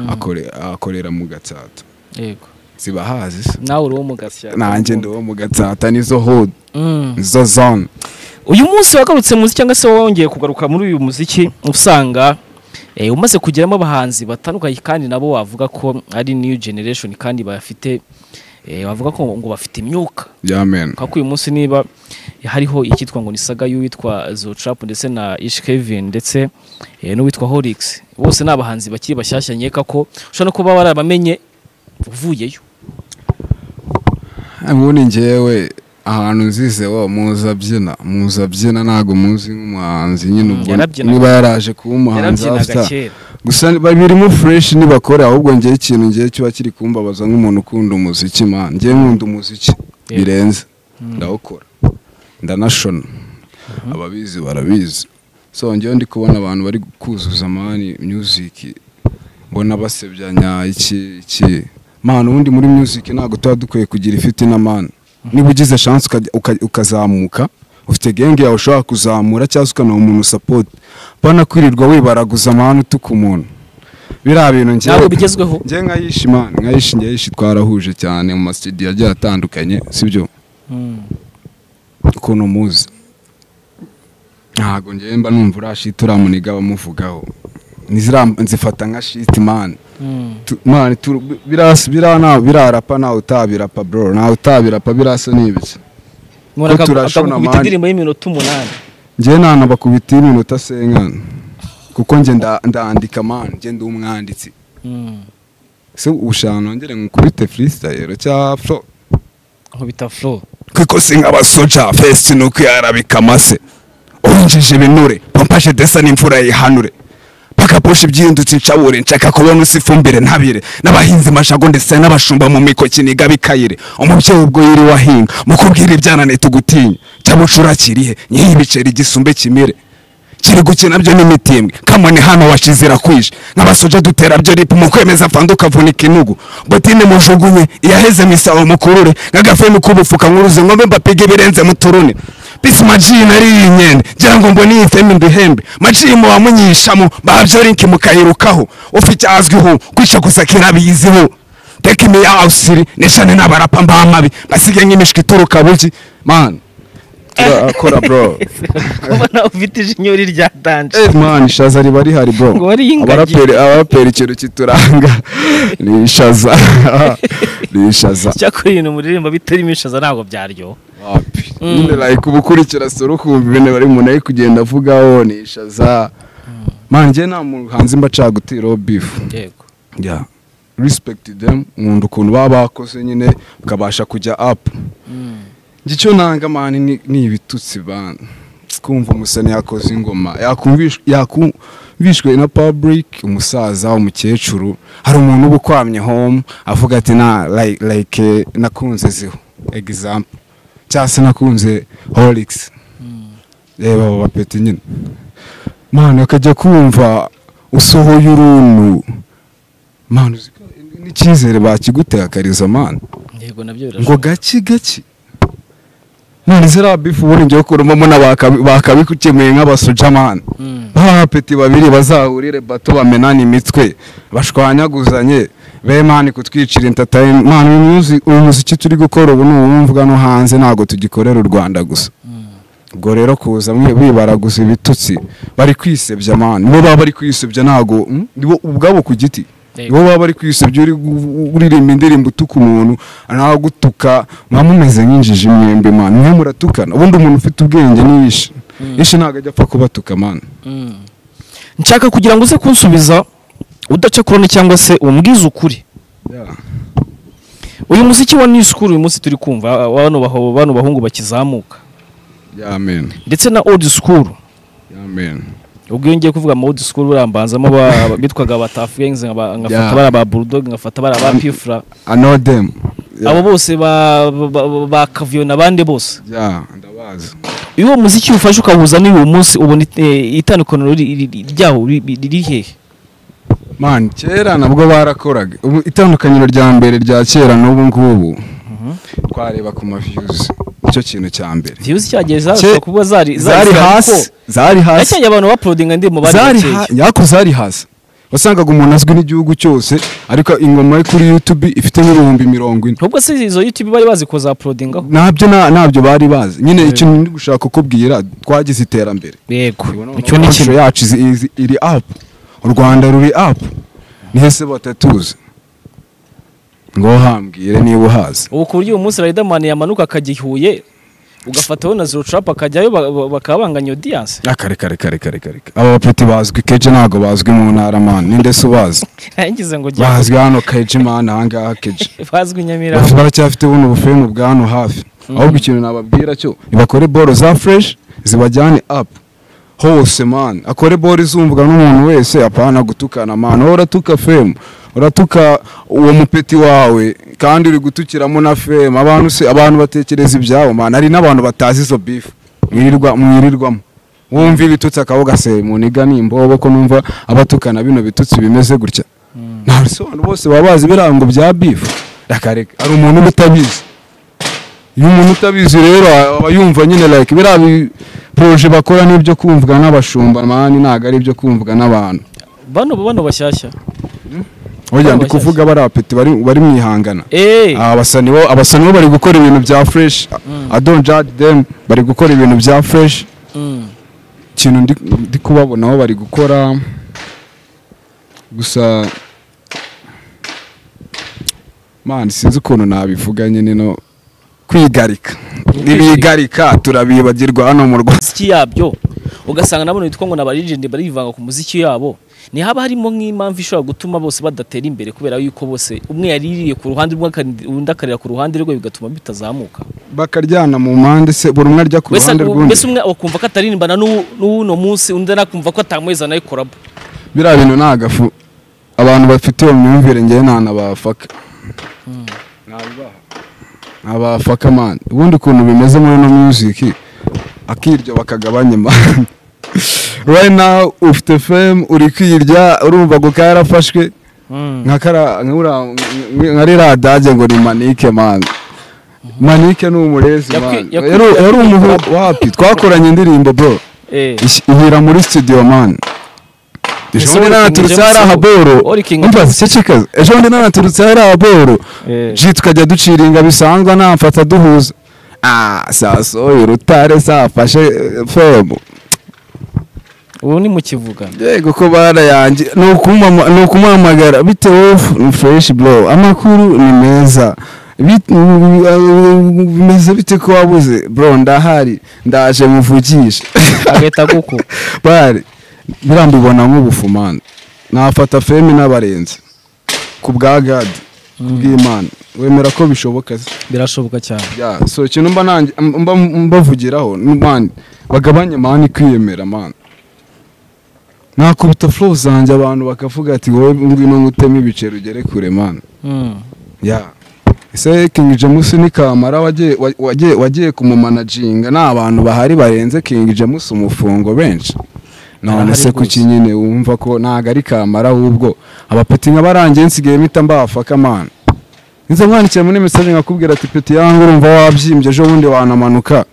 akore- akorera mu gatsata yego zibahazi se nawe uri uwo mu gasya nanjye ndi wo mu gatsata nizo hodi Mm. nizo zone uyu munsi wagarutse muziki cyangwa se wongeye kugaruka muri uyu muziki usanga eh, umaze kugeramo abahanzi batandukanye kandi nabo wavuga ko ari new generation kandi bafite eh, bavuga ko ngo bafite imyuka yamen kuko uyu munsi niba hariho icyitwa ngo ni saga y'uwitwa zotrap ndetse na ish kevin ndetse eh, n'uwitwa horix bose ni abahanzi bakiri bashyashya nkeka ko ushobora no kuba warabamenye uvuyeyo ubu ni ngewe ahantu nzize wa muzi abyina muzi abyina ntabwo muzi nk'umuhanzi nyine Mm, ubwo yarabyinaga. niba yaraje kuba umuhanzi yarabyinaga after kera gusa birimo fureshi ntibakora ahubwo ngera ikintu ngewe kiba kiri kumbabaza nk'umuntu ukunda umuziki man ngewe nkunda umuziki Yego. birenze ndawukora ndanashona ababizi barabizi so ngewe ndi kubona abantu bari kuzuza mani music mbona basebyanya iki iki man ubundi muri music ntabwo tuba dukwiye kugira ifite na man niba ugize chance ukajya- uka- ukazamuka ufite genge yawe ushobora kuzamura cyangwa se ukanaba umuntu support bana kwirirwa wibaraguza amahane utuka umuntu biriya bintu ngewe- Ntabwo bigezweho. ngewe nkayishi man nkayishi ngeyishi twarahuje cyane mu masitidiyo agiye atandukanye sibyo Mm. ukuntu muzi ntabwo ngewe mba numva uriya shiti uramuniga bamuvugaho Nizira- nzifata nka shiti mani Mm. mani birarapa ntawe utabirapa bro ntawe utabirapa birasa n'ibiki None Ko akagu- turashona akagukubita amande. indirimbo y'iminota umunani ngewe ntabwo bakubitiye iminota senkana kuko nge nda- ndandika mani nge ndi umwanditsi Mm. se ushaka nongere ngukubite freestyle cya fro nkubita flow kuko si nk'abasoja fesi ni uko yarabika amase urinjije ibinure pompaje desa n'imvura yihanure pakapusha ibyindutse incabure nshaka kubona usa ifumbire ntabire n'abahinzi mashago ndetse n'abashumba mu mikoki niga bikayire umubyeyi ubwo yiriwe ahinga mu kubwira ibyanane tugutinya cyabucura kirihe nyihe ibiceri gisumbe kimire kiri gukina byo n'imitimbwe kamone hano washize irakwije nk'abasoja dutera byo ripu mu kwemeza fanda ukavunika inugu botine mujugunye iyaheze mu isaho mukurure nk'agafemu k'ubufuka nkuruze ngombe mbapige ibirenze muturune bisi maji nari iyi nyende ngira ngo mbone iyi femi nduhembe maji mu bamunyishamo babyo linki mukayirukaho ufite azwiho kwica gusa kirabiyiziho teka imiya ausiri neshane n'abarapa mbamabi basige nk'imishwi ituruka buki man turakora bro ubona ufite ijinyo rya danje Eh, man ishaza riba rihari bro Ngo wari ingagi. abaraperi abaraperi ikintu kituranga ni ishaza ni ishaza cyakora ibintu muririmba bitarimo ishaza ntabwo byaryoha wapi Mm. nyine like uba ukurikira sura ukumva ibintu bari umuntu ari kugenda avugaho ni ishaza man njye nta muhanzi mba nshaka gutiraho beef yego yeah respect them nkunda ukuntu baba bakoze nyine ukabasha kujya up Mm. njye icyo nanga mani ni, ni ibitutsi bana kumva umusani yakoze ingoma yakumvish- yakumvishwe na public umusaza umukecuru hari umuntu uba ukwamye home avuga ati na like, like eh, nakunze ziho example cyangwa se nakunze horix reba abo bapeti nyine mani akajya kumva usohoye uruntu mani uzi ko n'icyizere bakigutegakariza mani yego nabyo ngo birashoboka gaki gaki none ziriya bifu ubundi ngiye kurumamo bakabikukemuye nk'abasujamani Mm. b'abapeti babiri bazahurire bato bamenane imitwe bashwanyaguzanye be mani kutwicira intatayini mani uyu muzi- uyu muziki turi gukora ubu ni uwumvuga no hanze ntabwo tugikorera u rwanda gusa ubwo rero kuza mwe bibaraguza ibitutsi bari kwisebya mani nibo baba bari kwisebya ntabwo mm, nibo ubwabo ku giti Yego. nibo baba bari kwisebya uri gu- uririmba indirimbo utuka umuntu nta gutuka mwa mumeze nk'injiji mwembe mani mwe muratukana ubundi umuntu ufite ubwenge niyishe ishe ntabwo ajya apfa kubatuka mani Mm. nshaka kugira ngo uze kunsubiza udacakurane cyangwa se umbwize ukuri uyu muziki wa new school uyu munsi turi kumva bano baho- bano bahungu bakizamuka yamen ndetse na old school yamen ubwo iyo ngiye kuvuga ama old school burambanzamo aba- aba- bitwaga abatafu gangs nkaba- nkafata Yeah. bari aba bulldog nkafata bari aba pifura i know them Yeah. abo bose ba- ba- ba- ba kaviyo n'abandi bose yeah ndabazi iyo uwo muziki ufashe ukawuza n'uyu munsi ubona it- eh, itandukaniro ri- ri- ri- ryawo ri- ri- riri hehe mani kera nabwo barakoraga ubu itandukaniro rya mbere rya kera n'ubu ngubu twareba ku maviyuzi icyo kintu cya mbere viyuzi cyagiye Cye- zashobora kuba zari zari hasi zari hasi yacyanye abantu bapolodinga ndi mu bari zari bakeye ha- yako zari hasi wasangaga umuntu azwi n'igihugu cyose ariko ingoma ye kuri youtube ifite nk'ibihumbi mirongo ine ntubwo se izo youtube bari bazi kuzapolodingaho ntabyo na- ntabyo bari bazi nyine ikintu ndi gushaka kukubwira twagize iterambere yego icyo icyo ni ikintu ikintu yacu izi- izi- iri apu u rwanda ruri apu nihese batatuzi ngo hambwire niba uhazi ubu ku buryo uyu munsi Riderman yamanuka akajya i Huye ugafataho na zero trap akajyayo ba- ba- bakaba banganya audience Ah, kare kare kare kare kare aba bapeti bazwi keje ntabwo bazwi mu ntara mani nindese ubazi ngize ngo jya bazwi hano keje mani ahangaha keje bazwi Nyamirambo baracyafite buno bufemu bwa hano hafi ahubwo ikintu nababwira cyo bakore boro za fureshi zibajyane apu hose mani akore boro izumvwa n'umuntu wese apana gutukana mani wowe uratuka femu uratuka uwo mupeti wawe kandi uri gutukiramo na femu abantu se abantu batekereza ibyabo mani hari n'abantu batazi izo bifu mwirirwa mwirirwamo wumva ibitutsi akaba ugaseye mu niga ni imbobo ko numva abatukana bino bitutsi bimeze gutya nta bisobanuro bose baba bazi ibirango bya bifu rakareka hari umuntu uba utabizi iyo umuntu utabizi rero aba yumva nyine like biriya poroje bakora n'ibyo kumvwa n'abashumba mani ntabwo ari ibyo kumvwa n'abantu bano bano bashyashya burya ndi kuvuga bari apeti bari bari mu ihangana eee abasa nibo abasa nibo bari gukora ibintu bya fureshi adonjadi demu bari gukora ibintu bya fureshi ikintu ndi- ndi kubabonaho bari gukora gusa man sinzi ukuntu nabivuga nyine no kwigarika ntibigarika turabibagirwa hano mu rwanda imiziki yabyo ugasanga nabona bitwa ngo ni abarigende barivanga ku muziki yabo ntihaba harimo nk'impamvu ishobora gutuma bose badatera imbere kubera yuko bose umwe yaririye ku ruhande rwe akandi- undi akarira ku ruhande rwe bigatuma bitazamuka bakaryana mu mpande se buri umwe ajya ku mbese ruhande rw'undi mbese umwe akumva ko ataririmbana n'u- n'uno munsi undi anakumva ko atamuheza nayikoramo biriya bintu ni agafu abantu bafite iyo myumvire ngewe nta nabafaka ntabafaka mani ubundi ukuntu bimeze muri ino muziki akiryo bakagabanya mani right now ufite fame uri kwirya urumva ngo kaba yarafashwe nka kara- nka ura- nka- nka ririya dage ngo ni manike mani manike ni umurezi Yakwi- mani yakwi- yari yari umuhungu wapi twakoranye indirimbo bro Eh. Ish- ihira muri studio man ejo Ese bundi uri nanaturutse King hariya James haboro uri King umva James? cecekaza ejo bundi nanaturutse hariya haboro Eh. ji tukajya duciringa bisanzwe namfata duhuza ah sasoye urutare safashe eh, femu ubu ni mu kivuga yego ko bara yanjye ni ukumama- ni ukumuhamagara bitewe f- ni fureshi bro amakuru ni meza Bit- bimeze bite ko wabuze bro ndahari ndaje muvugishe agahita guko bari biriya mbibona nk'ubufumane nafata femi n'abarenzi ku bwa gadi ku bw'imana wemera ko bishoboka se? birashoboka cyane Ya, so ikintu mba nanjye- mba- mbavugiraho ni mani bagabanye mani kwiyemera mani nakubita flow zanjye abantu bakavuga ati wowe ngwino nguteme ibiceri ugere kure mani ya ese King James ni kamara wagiye wa- wagiye wagiye kumumanaginga ni abantu bahari barenze King James umufungo benshi none Arahari se rwose. kuki nyine wumva ko ntago ari kamara ahubwo abapeti nk'abarangiye nsigaye mpita mbafaka mani nza mwandikira muri mesaje nkakubwira ati peti yangu urumva wabyimbye ejo bundi wanamanuka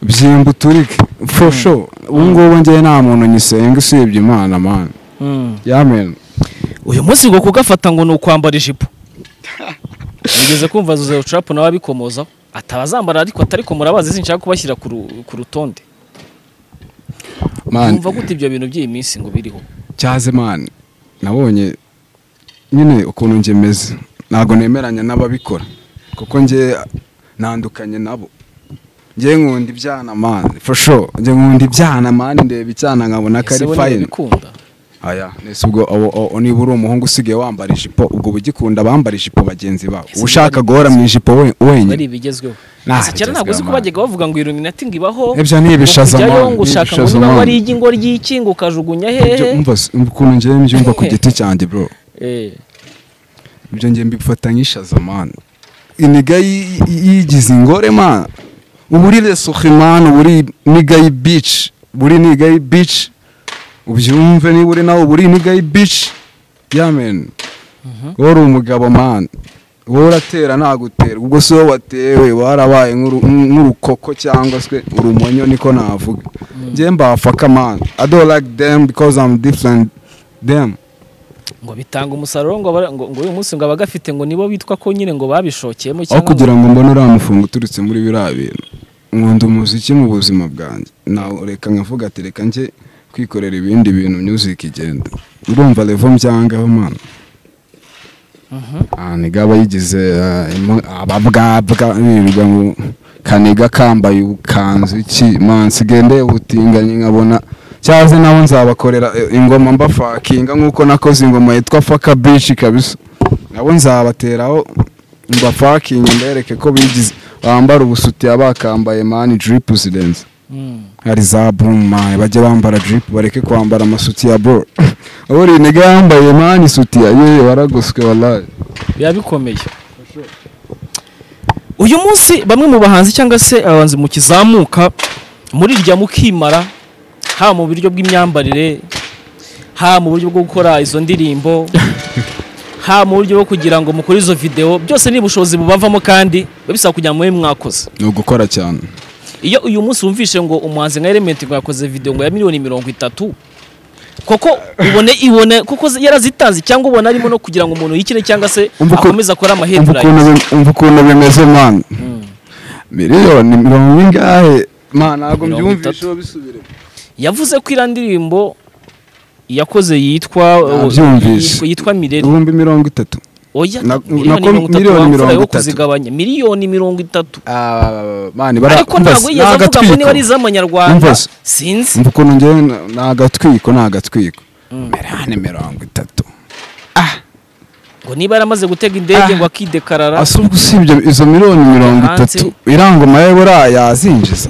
byimba uturike for sure ubu ngubu ngewe nta muntu nyisenga usibye imana mani yamen uyu munsi ngo kugafata ngo ni ukwambara ijipo wigeze kumva zuzero curapu nawe abikomozaho atabazambara ariko atari ko murabazi sinshaka kubashyira ku ru- ku rutonde mani yumva gute ibyo bintu by'iyi minsi ngo biriho cyaze mani nabonye nyine ukuntu njye meze ntabwo nemeranya n'ababikora kuko njye ntandukanye nabo njye nkunda ibyana mani for sure njye nkunda ibyana mani ndeba icyana nkabona ko Ese ari bo niba fayini bikunda aya nese ubwo abo- abo- niba uri umuhungu usigaye wambara ijipo ubwo ugikunda abambara ijipo bagenzi bawe Ese uba ushaka niba- guhora mu ijipo we- bari wenyine ibigezweho Nah, gusa cyane ntabwo uzi ko bigezweho, bajyaga bavuga ngo iluminati ngo ibaho Ibyo ni ibishaza, ngo kujyayo man, ngo ushaka ngo ibishaza, niba man. wari igingo ry'iki ngo ukajugunya Ibyo hehe umva si- ukuntu njyewe mbyumva ku giti cyanjye bro Eh, ibyo njye mbifata nk'ishaza mani iniga yi- yi- yigize ingore mani ubu uri resohe mani ubu uri niga bici ubu uri niga bici ubyumve niba uri nawe ubu uri niga bici yamen wowe uri umugabo mani wowe uratera ntagutera ubwo si wowe watewe warabaye nk'uru- nk'urukoko cyangwa se urumonyo niko navuga njye mbafaka mani i don't like them because i'm different them ngo bitanga umusaruro ngo abara- ngo ngo uyu munsi ngo abagafite ngo nibo bitwa ko nyine ngo babishokeyemo aho cyangwa ngo- kugira ngo mbone uriya mufungo uturutse muri biriya bintu nkunda umuziki mu buzima bwanjye nawe reka nkavuga ati reka njye kwikorera ibindi bintu music igenda urumva levo mbyangaho mwana niga aba yigize ah, imo- ababwabwa birirwa ngo kaniga kambaye ubukanzu iki mansi gende ubutinganyi nkabona cyangwa nabo nzabakorera eh, ingoma mbafakinga nk'uko nakoze ingoma yitwa faka bici kabisa nabo nzabateraho mbafakinge mbereke ko bigize bambara ubusutiya bakambaye mani diripu zirenze hari za burumu mani bajya bambara diripu bareke kwambara amasutiya boro ubu rinega yambaye mani sutiya yewe waragoswe waraye biba bikomeye uyu munsi bamwe mu bahanzi cyangwa se abahanzi mu kizamuka muri rya mukimara haba mu buryo bw'imyambarire haba mu buryo bwo gukora izo ndirimbo haba mu buryo bwo kugira ngo mukore izo videwo byose ni ubushobozi bubavamo kandi biba bisaba kugira ngo mube mwakoze ni ugukora cyane iyo uyu munsi wumvishe ngo umuhanzi nka elementi ngo yakoze videwo ngo ya miliyoni mirongo itatu koko ubone ibone kuko yarazitanze cyangwa ubona arimo no kugira ngo umuntu yikire cyangwa se Umva uko- akomeze akore umva amahedurayi ukuntu bi- umva ukuntu bimeze mani miliyoni mirongo ingahe mani ntabwo Mirongo mbyumvishe itatu. bisubire yavuze ko iriya ndirimbo yakoze yitwa Nabyumvise. yitwa- yitwa mirere ibihumbi mirongo itatu oya Na- miliyoni nako mirongo itatu miliyoni wamfura mirongo yo itatu. kuzigabanya miliyoni mirongo itatu mani ariko ntabwo yigeze avuga ngo niba ari iz'amanyarwanda Umva se. sinzi umva ukuntu ngewe na- ni agatwiko ni agatwiko miliyoni mirongo itatu ngo niba yaramaze gutega indege Ah. ngo akidekarara asa ubwo usibye izo miliyoni mirongo Hanze. itatu irangoma ye buriya yazinjiza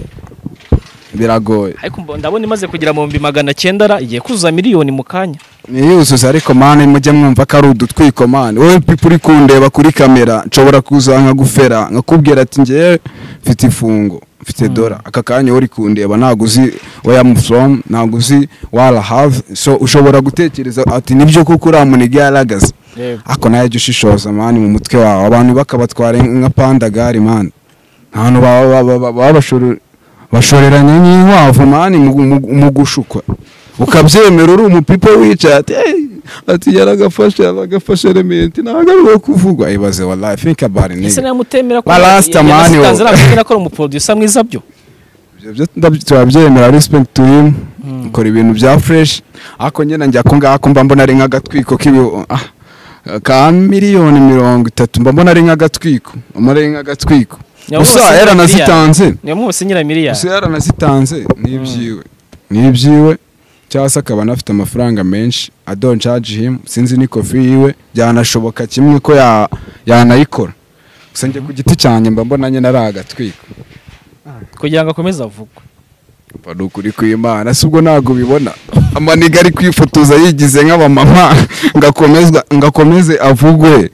biragoye ariko mbo- ndabona imaze kugera mu bihumbi magana cyenda ra igiye kuzuza miliyoni mu kanya niyuzuza ariko mani mujye mwumva ko ari udutwiko mani wowe pipa uri kundeba kuri kamera nshobora kuza nkagufera nkakubwira ati ngewe mfite ifungo mfite dora aka kanya wowe uri kundeba ntabwo uzi where from ntabwo uzi where I have so ushobora gutekereza ati nibyo kuko uriya muniga yarahagaze ako nayo jya ushishoza mani mu mutwe wawe abantu bakabatwara nka pandagari mani ahantu baba- baba- baba- babashorera- bashoreranya n'inkwavu mani mu- mu- mu gushukwa ukabyemera uri umupipa wicaye ati "Hey, ati yaragafashe yaragafashe rementi ntabwo ari uwo kuvugwa ibaze wa life think about it ese nigga." nawe mutemera ko Ba Rasta mani yanasitanze wowe. aramubwira ko ari umuproducer mwiza byo Ibyo byo ndabyo- turabyemera respect to him ukora ibintu bya fresh ariko nyine njya ko ngako mba mbona ari nk'agatwiko k'ibi ah, ka miliyoni mirongo itatu mba mbona ari nk'agatwiko mba ari nk'agatwiko Nyawe gusa wose yaranazitanze niyo mwose nyira miliyari gusa yaranazitanze ni ibyiwe ni ibyiwe cyangwa se akaba anafite amafaranga menshi adoncaje him sinzi ni kofi yiwe byanashoboka kimwe ko ya- yanayikora gusa njye ku giti cyanjye mba mbona nyine ari agatwiko kugira ngo akomeze avugwe mba ni ukuri kw'imana si ubwo ntabwo ubibona amaniga ari kwifotoza yigize nk'abamama ngakomezwa ngakomeze avugwe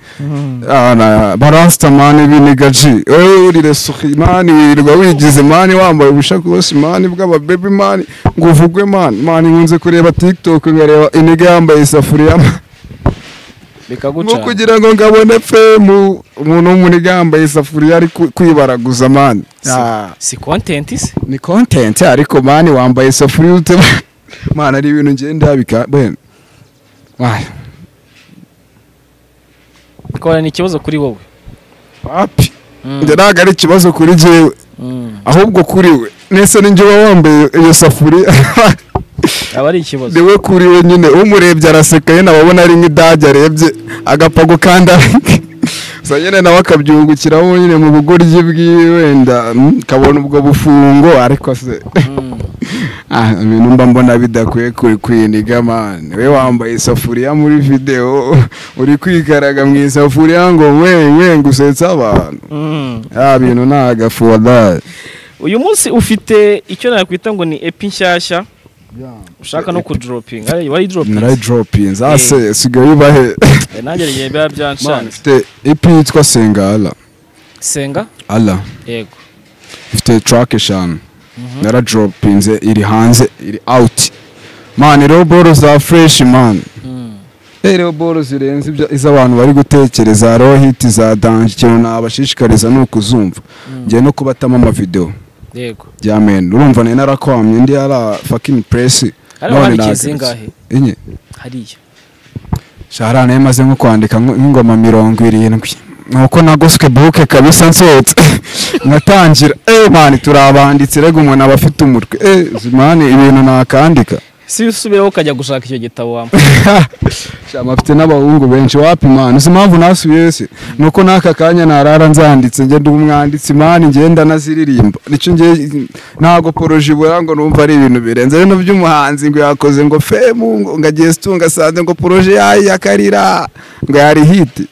barasitamani b'inigaji wowe urire suki mani wirirwa wigize mani wambaye ubushakoshi mani bw'ababebi mani ngo uvugwe mani mani nkunze kureba tiktok nkareba iniga yambaye isafuriya mani. nko bikagucana kugira ngo ngabone femu umuntu w'umuniga yambaye isafuriya ari ku- kwibaraguza mani Ah. si kontenti se ni kontenti ariko mani wambaye isafuriya ute mani ari ibintu ngenda bika bene wayo bikora ni ikibazo kuri wowe papi Mm. njye ntabwo ari ikibazo kuri jyewe Mm. ahubwo kuri we nese ninjye uba wambaye iyo safuriya aba ari ikibazo ni we kuri we nyine umurebye araseka nyine aba abona ari nk'idage arebye agapfa gukanda gusa nyine nawe akabyungukiraho nyine mu bugoryi bwiwe wenda mm, kabona ubwo bufungo ariko se Mm. Ah, ibintu mba mbona bidakwiye ku- kwiniga mani we wambaye isafuriya muri videwo uri kwikaraga mu isafuriya ngo we we ngo usetse abantu Mm. ya bintu ni agafu wadaye uyu munsi ufite icyo nakwita ngo ni epi nshyashya ushaka no kudoropinga Ari- wari doropinga narayidropinze ase sigaye ubahe nanjye igihe biba mani byanshanze mfite ipi yitwa senga ala senga ala yego ifite track eshanu naradropinze iri hanze iri out mani rero boro za fresh mani Mm. rero boro zirenze ibyo izo abantu bari gutekereza hariho hiti za danje ikintu nabashishikariza ni ukuzumva ngiye no kubatamo amavidewo yego ya meni urumva nari narakwamye indi yara fakingi puresi Hariya wandikiye zingahe? enye hariya shahara nayo maze nko kwandika nko- nk'ingoma mirongo irindwi nuko nagoswe buke kabisa nsetse nkatangira eh mani turabanditse rega umuntu aba afite umutwe eh mani ibintu nakandika si usubiraho ukajya gushaka icyo gitabo wambaye shama mfite n'abahungu benshi wapi mani uzi impamvu nasubiyeyo se nuko n'aka kanya narara nzanditse ngenda umwanditsi mani ngenda naziririmba nicyo ngiye ntabwo poroje ibura ngo numva ari ibintu birenze rero by'umuhanzi ngo yakoze ngo femu ngo ngo agiye situnga asanze ngo poroje yayo yakarira ngo yari hiti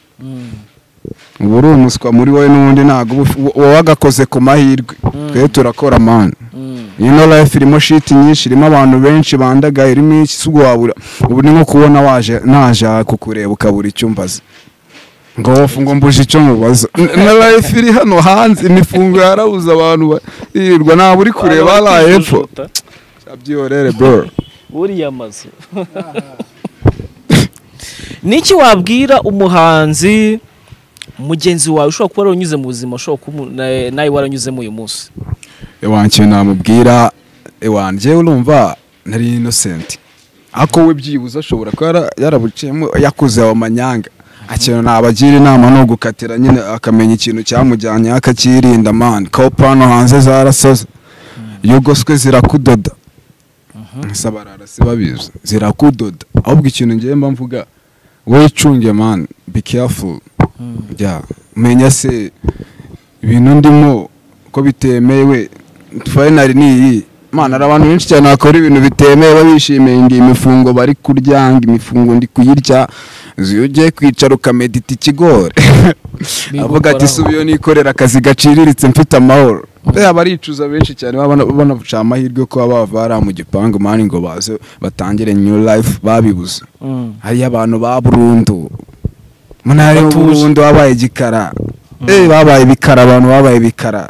uba uri umuswa muri wowe n'ubundi ntabwo uba uf- wowe wagakoze ku mahirwe twe turakora mani ino life irimo shiti nyinshi irimo abantu benshi bandaga irimo iki si ubwo wabura ubu ni nko kubona waje naje kukureba ukabura icyo umbaza ngo wofu ngo mbuje icyo mubaza N- na life iri hano hanze imifungo yarabuze abantu birirwa ntabwo uri kureba hariya hepfo byorere bro buriya mazu ni iki wabwira umuhanzi mugenzi wawe ushobora kuba waranyuze mu buzima ushobora kuba umu- na- nawe waranyuzemo uyu munsi iwanjye namubwira iwanjye urumva nari innocent ariko we byibuze ashobora kuba yara- yarabuciyemo yakuze ayo manyanga akintu nabagira inama ni ugukatira nyine akamenya ikintu cyamujyanye akakirinda mani kopa hano hanze zarasoze iyo ugoswe zirakudoda gusa bararasi babizi zirakudoda ahubwo ikintu ngiye mba mvuga wicunge mani be careful yeah. menya se ibintu ndimo ko bitemewe fayinari ni iyi mana hari abantu benshi cyane bakora ibintu bitemewe babishimiye ngo imifungo bari kurya ngo imifungo ndi kuyirya iyo ugiye kwicara ukamedita ikigore avuga ati Bigukoraho. subiyo nikorera akazi gaciriritse mfite amahoro reba baricuza benshi cyane banabuca amahirwe ko baba bavara mu gipangu mani ngo baze batangire new life babibuze hariyo abantu ba burundu munare Batuje. burundu wabaye igikara eh babaye bikara abantu babaye bikara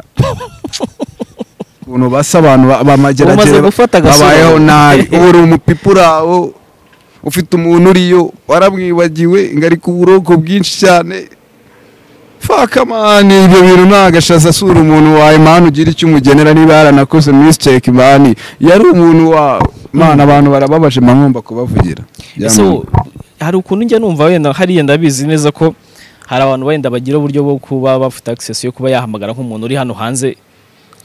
ukuntu basa abantu ba- Umaze bamageragere gufata agasura. babayeho nabi ubu uri umupipa uraho ufite umuntu uriyo waramwibagiwe ngo ari ku buroko bwinshi cyane fakamani ibyo bintu ntagashaza asura umuntu wawe mani ugira icyo umugenera niba yaranakoze misiteke mani yari umuntu wawe mani abantu barababaje mwumva kubavugira ese wo- hari ukuntu njya numva wenda hariya ndabizi neza ko hari abantu wenda bagira uburyo bwo kuba bafite access yo kuba yahamagara nk'umuntu uri hano hanze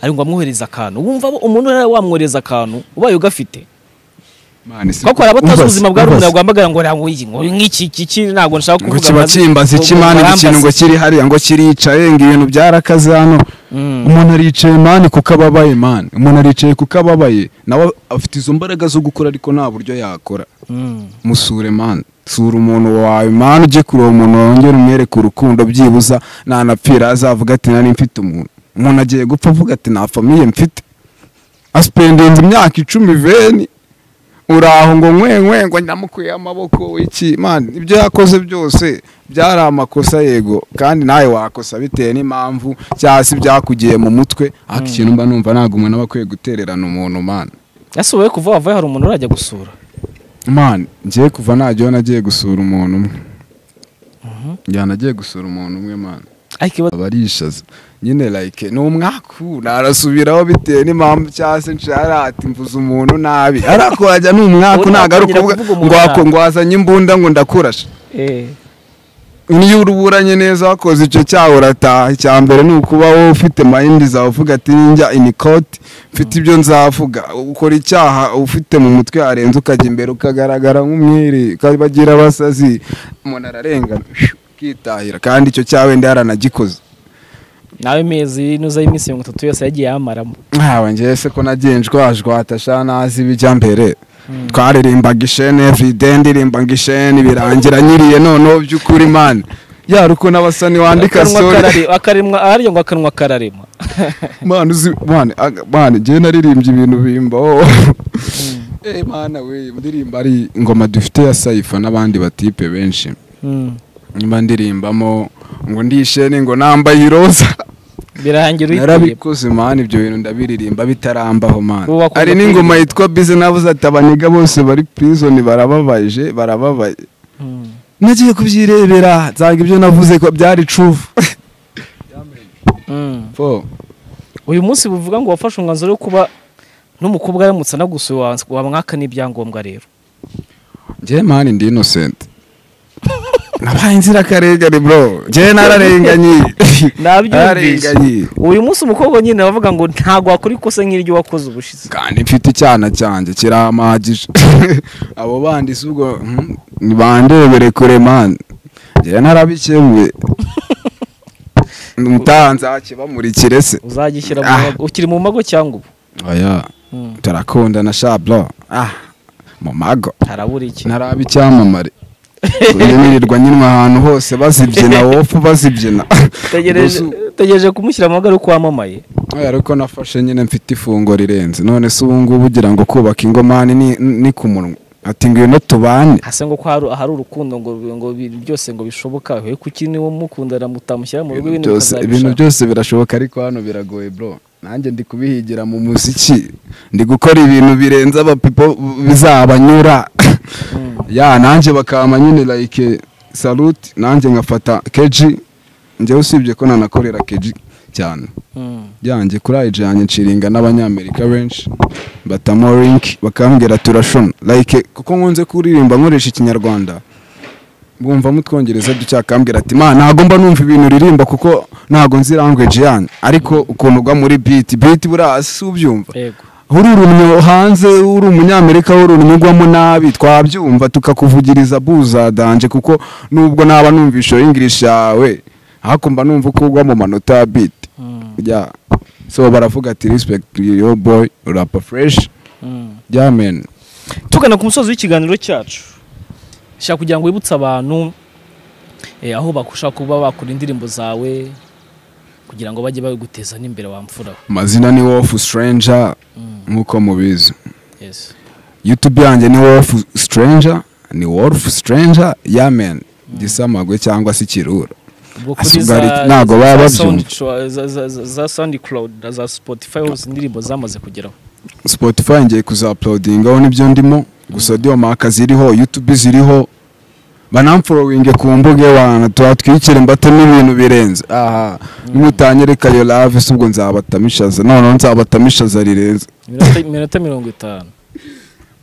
ari ngo amwohereze akantu wumva bo- umuntu nawe wamwohereza akantu ubaye ugafite kuko hari abatazi ubuzima bwa rumwe rwamagara ngo ntabwo iyi ngo nk'iki iki iki ntabwo nshaka ngo kuvuga kiba amazi- kimbaza ngo- ngo ikimani ikintu ngo barambaze. kiri hariya ngo kiricaye ngo ibintu byarakaze hano Mm. umuntu aricaye mani kuko ababaye mani umuntu aricaye kuko ababaye nawe afite izo mbaraga zo gukora ariko nta buryo yakora Mm. musure mani sura umuntu wawe mani ujye kureba umuntu wawe wongere umwereke urukundo byibuza ntanapfira azavuga ati nari mfite umuntu umuntu agiye gupfa avuga ati nta famiye mfite asipendinze imyaka icumi veni uri aho ngo nkwenkwe ngo namukuye amaboko iki mani ibyo yakoze byose byari amakosa yego kandi nawe wakosa bitewe n'impamvu cyangwa se ibyakugiye mu mutwe ariko ikintu mba numva ntabwo umuntu aba akwiye gutererana umuntu mani ese wowe kuva wavuye hari umuntu urajya gusura mani ngiye kuva ntajyaho nagiye gusura umuntu umwe njyana nagiye gusura umuntu umwe mani ariko iba- aba arishaza nyine like ni umwakura arasubiraho bitewe n'impamvu cyangwa se nshara ati mvuze umuntu nabi ariko wajya ni umwaku Ubu ntabwo ari ntakongera ukuvuga kuvuga ngo umuntu wako- ngo wazanye imbunda ngo ndakurasha Eh. niyo uruburanye neza wakoze icyo cyaha urataha icya mbere ni ukuba wowe ufite mayindi zawe uvuga ati njya inikoti mfite ibyo nzavuga ukora icyaha ufite mu mutwe harenze ukajya imbere ukagaragara nk'umwere ukabagira abasazi umuntu ararengana ukitahira kandi icyo cyaha wenda yaranagikoze nawe mezi nuza y'iminsi mirongo itatu yose yagiye yamaramo ntawe njyewe se ko nagiye njwajwata sha nazi ibijya mbere twaririmbaga ishene everyday ndirimbaga ishene birangira nyiriye noneho by'ukuri mani yari uko n'abasa niwandika Akanwa sore karare- akaremwa ahariyo ngo akanwa kararema mani uzi mani aga- mani njyewe naririmbye ibintu bimbaho eh mana we ndirimba ari ingoma dufite ya saifa n'abandi batipe benshi Mm. niba ndirimbamo ngo ndishene ngo nambaye iroza birangira uyiteye narabikoze mani ibyo bintu ndabiririmba bitarambaho mani Ubu bakunda hari n'ingoma yitwa bize navuze ati abaniga bose bari prison barababaje barababaye Mm. nagiye kubyirebera nsaga ibyo navuze ko byari true Mm. Po. uyu munsi buvuga ngo wafashe umwanzuro wo kuba n'umukobwa aramutse anagusuye wa- wamwaka n'ibyangombwa rero njyewe mani ndi innocent nabaye inzirakarengane bro njyewe nararenganye nabyumvise nararenganye uyu munsi umukobwa nyine bavuga ngo ntabwo wakora ikosa nk'iryo wakoze ubushize kandi mfite icyana cyanjye kirahamagije abo bandi si ubwo mhm, nibandebere kure mani njyewe narabikemuye umutaha nzakibamurikire se uzagishyira mu Ah. mago ukiri mu mago cyangwa ubu oya Mm. turakundana sha bro ah mu mago harabura iki ntaraba icyamamare nirirwa nyinwa ahantu hose bazibyina wofu bazibyina tegereje kumushyira mu rugo wamamaye Oya, ariko nafashe nyine mfite ifungo rirenze none se ubu ngubu ugira ngo kubaka ingomani ni- ni ku munwa ati ngwino tubane hasa ngo ko hari- ahari urukundo ngo ngo bi- byose ngo bishoboka we kuki niwe mukundana mutamushyira mu rugo Ibintu ibintu byose- ibintu bikazabishaka byose birashoboka ariko hano biragoye bro nanjye ndi kubihigira mu muziki ndi gukora ibintu birenze abapipo bizabanyura ya nanjye bakama nyine like saluti nanjye nkafata keji njyewe usibye ko nanakorera keji cyane Mm. yanjye kuri ayije yanjye nshiringa n'abanyamerika benshi batamo rinki bakambwira turashona like kuko nkunze kuririmba nkoresha ikinyarwanda bumva mu twongereza ducyakambwira ati ma ntago mba numva ibintu uririmba kuko ntago nzi language yanyu ariko ukuntu ugwa muri biti biti buri hasi ubyumva yego ururumye hanze uri umunyamerika w'ururumye ugwamo nabi twabyumva tukakuvugiriza buzadanje kuko nubwo naba numvisha english yawe ariko mba numva uko ugwa mu manota ya biti Mm. yeah. so baravuga ati respect your boy rapper fresh Mm. yeah man tugana ku musozi w'ikiganiro cyacu shaka kugira ngo wibutse abantu eh, aho bakushaka kuba bakora indirimbo zawe kugira ngo bajye baguteza n'imbere wamfura amazina ni wolf stranger Mm. nkuko mubizi yes youtube yanjye ni wolf stranger ni wolf stranger yeah man gisamagwe cyangwa se ikirura ubwo Asa kuri ubwo hari- za- ntabwo baba za babyumva. Soundcloud- za- za- za- za soundcloud na za spotify hose indirimbo zamaze kugeraho spotify ngiye kuzaplodingaho nibyo ndimo gusa diyo maka ziriho youtube ziriho banamforowinge ku mbuga iwanyu tuhatwikire mbatemo ibintu birenze aha nimutanyereka yo lave se ubwo nzabatamishaza noneho nzabatamishaza rirenze Iminota- iminota mirongo itanu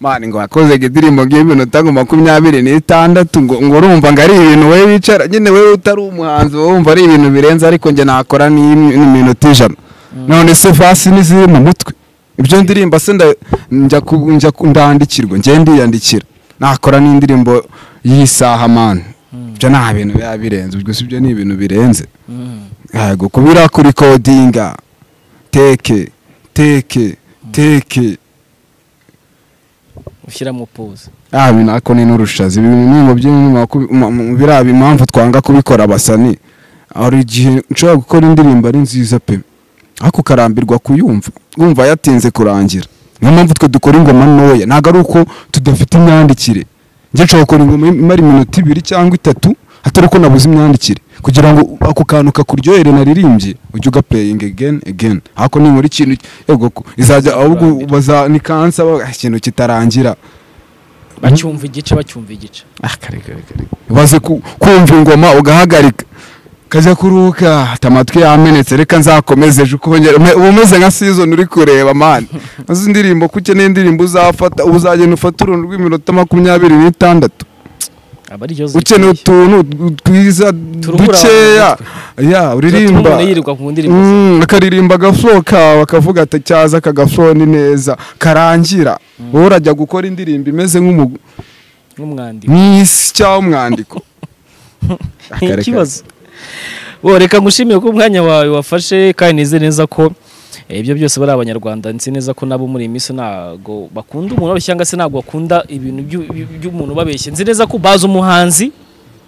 mani ngo wakoze indirimbo nk'iminota nka makumyabiri n'itandatu ngo ngo urumva ngo ari ibintu wowe wicara nyine wowe utari umuhanzi wowe wumva ari ibintu birenze ariko njye nakora n'imwe- n'iminota ijana none se fasi n'iziri mu mutwe ibyo ndirimba se nda- njya ku- njya ku- ndandikirwa njye ndiyandikira nakora n'indirimbo y'isaha mani ibyo nta bintu biba birenze ubwo si ibyo ni ibintu birenze Mm. yego kubira kuri kodinga teke teke teke ushyira mu pause Ah, ibi nako ni n'urushazi ibi bintu biriya impamvu twanga kubikora abasani hari igihe nshobora gukora indirimbo ari nziza pe ariko ukarambirwa kuyumva wumva yatinze kurangira niyo mpamvu twe dukora ingoma ntoya ntabwo ari uko tudafite imyandikire njye nshobora gukora ingoma imara iminota ibiri cyangwa itatu atari uko nabuze imyandikire kugira ngo ako kantu kakuryohere naririmbye ujye ugaplaying again again ariko ninkora ikintu yego ku- izajya ahubwo baza ni kansa ba- ah, ikintu kitarangira bacyumva igice bacyumva igice baze ku- kumva ingoma ugahagarika kajya kuruka ati amatwi yamenetse reka nzakomeze ejo uko wongera ume- uba umeze nka season uri kureba mani azi indirimbo ko ukeneye indirimbo uzafata uba uzagenda ufata uruntu rw'iminota makumyabiri n'itandatu aba ari ikibazo ukeneye giteye. utuntu twiza Turuhura dukeya ya Tuba uririmba tubona yirirwa ku ndirimbo ze. Mm, akaririmba agafuro kawe akavuga ati cyaza aka gafuro ni neza karangira wowe urajya gukora indirimbo imeze nk'umu- nk'umwandiko nk'isi cyangwa umwandiko akareka. ikibazo bo reka ngushimiye ko umwanya wawe wafashe kandi nize neza ko eh, ibyo byose bari abanyarwanda nzi neza ko nabo muri iyi minsi ntabwo bakunda umuntu wabeshya cyangwa se ntabwo bakunda ibintu by'u- by'u- by'umuntu ubabeshya nzi neza ko bazi umuhanzi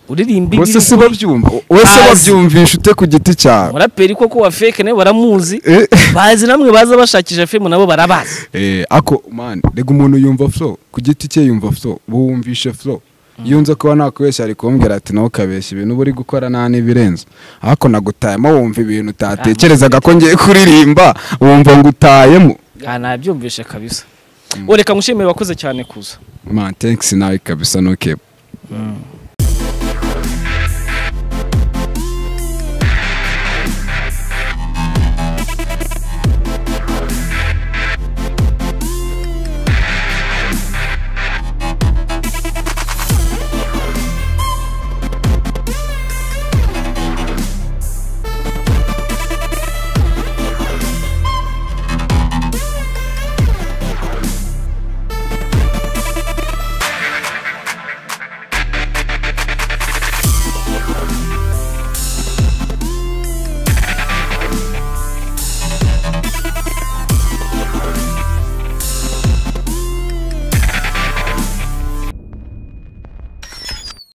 uririmba bose ibiri- si babyumva wese Bazi. babyumvisha ute ku giti cyawe umuraperi koko wa feke nawe baramuzi Eh, bazi namwe baza bashakisha femu nabo barabazi eh, ako mani rega umuntu yumva flow ku giti cye yumva flow wumvishe flow iyo nza kuba nakubeshya ari kumbwira ati nawe ukabeshya ibintu uba uri gukora nta n'ibirenze ariko nagutayemo wumva ibintu utatekerezaga ko ngiye kuririmba wumva ngo utayemo aha nabyumvishe kabisa bo reka ngushimire bakoze cyane kuza man thanks nawe kabisa no kebu